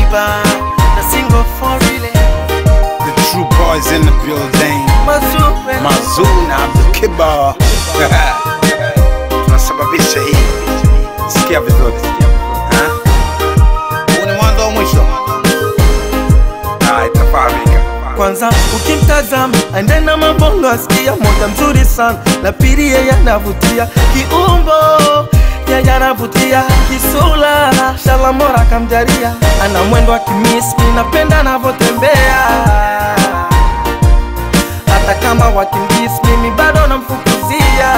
Kiba na single for real The true boys in the building. Mazupe Mazuna Abdul Kiba. Tunasababisha hii. Sikia vizuri. Ha? Huu ni mwanzo wa mwisho. Ah, itafahamika. kwanza ukimtazama aende na mabongo asikia moja mzuri sana na pili yeye anavutia kiumbo yeye anavutia kisula shalamora kamjaria ana mwendo wa kimismi napenda anavyotembea hata kama wakimbis mimi bado namfukuzia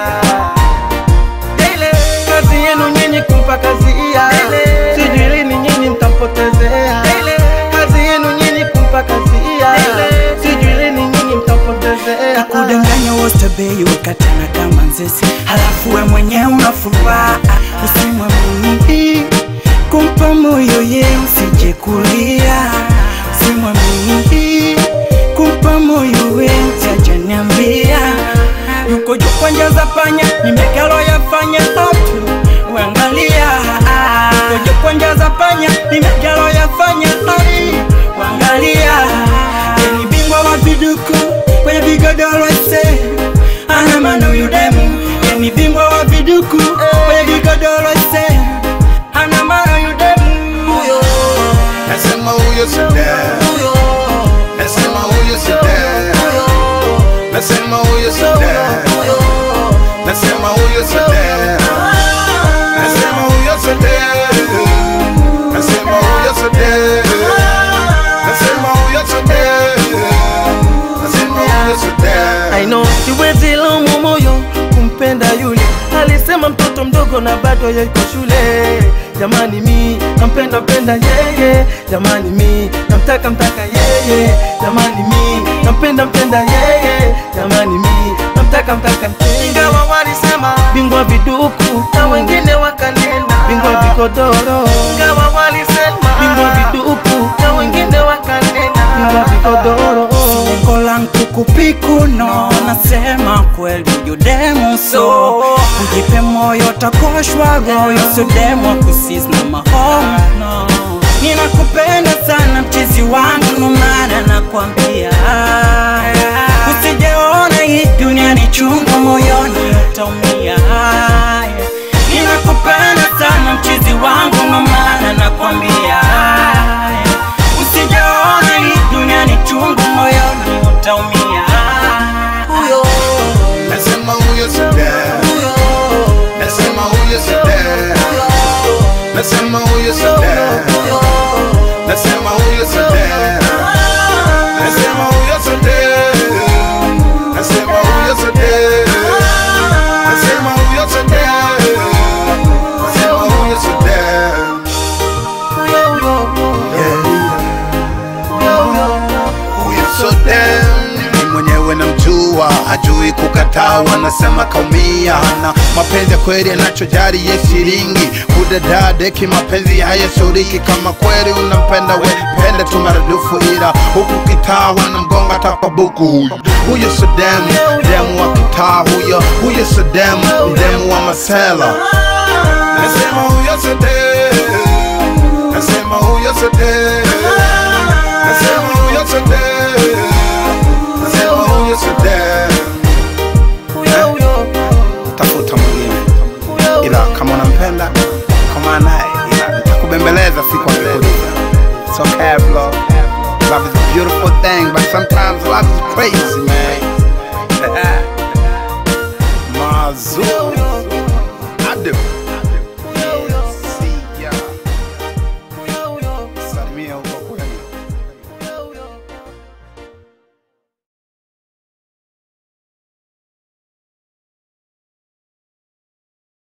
Ile kazi yenu nyinyi kumpa kazi iya sijui lini nyinyi mtampotezea kazi yenu nyinyi kumpa kazi iya sijui lini nyinyi mtampotezea kudanganya wote bei wakatana kama nzesi halafu we mwenyewe unafuraha usimwamini kumpa moyo ye usije kulia usimwamini kumpa moyo we usijaniambia yuko juu kwa njia za panya nimekalo yafanya hatu uangalia yuko juu kwa njia za panya nimekalo yafanya hatu uangalia ni bingwa wa viduku kwenye vigodoro se ana maana huyu demu ni bingwa wa viduku kwenye vigodoro se ana maana huyu demu huyo Nasema huyo Saddam. Nasema huyo Saddam. Nasema huyo Saddam. Nasema huyo Saddam. Nasema huyo Saddam. Nasema huyo Saddam. Nasema huyo Saddam. Nasema huyo Saddam. I know siwezi laumu moyo kumpenda yule alisema mtoto mdogo na bado yuko shule jamani mi nampenda penda yeye jamani mi namtaka mtaka yeye jamani mi nampenda mpenda yeye jamani mi namtaka mtaka ingawa walisema bingwa viduku na wengine wakanena bingwa vikodoro ingawa walisema bingwa viduku na wengine wakanena bingwa vikodoro Lengo langu kukupiku no nasema kweli yudemu so ujipe moyo takoshwa royo so demo kusis na mahono ninakupenda sana mchizi wangu no maana nakwambia usijeona hii dunia ni chungu moyoni utaumia ninakupenda sana mchizi wangu no maana nakwambia usijaona hii dunia ni chungu moyoni utaumia huyo Nasema huyo Saddam. Nasema huyo Saddam. Nasema huyo Saddam. Nasema huyo Saddam. Nasema huyo Saddam. Nasema huyo Saddam. Nasema huyo Saddam. Nasema huyo Saddam. Huyo Saddam ni mwenyewe namjua, hajui kukataa, wanasema kaumia. Na mapenzi ya kweli anachojali ye shilingi, kudadadeki mapenzi hayasuriki. Kama kweli unampenda we pende tu maradufu, ila huku kitaa wanamgonga takwa buku. Huyo huyo Saddam, demu wa kitaa huyo, huyo Saddam, demu wa masela. Nasema huyo Saddam, nasema huyo Saddam, nasema huyo Saddam, nasema huyo Saddam. Tafuta mwingine, ila kama unampenda kama naye, ila nitakubembeleza siku akikuja. It's okay bro. Love is a beautiful thing, but sometimes love is crazy man.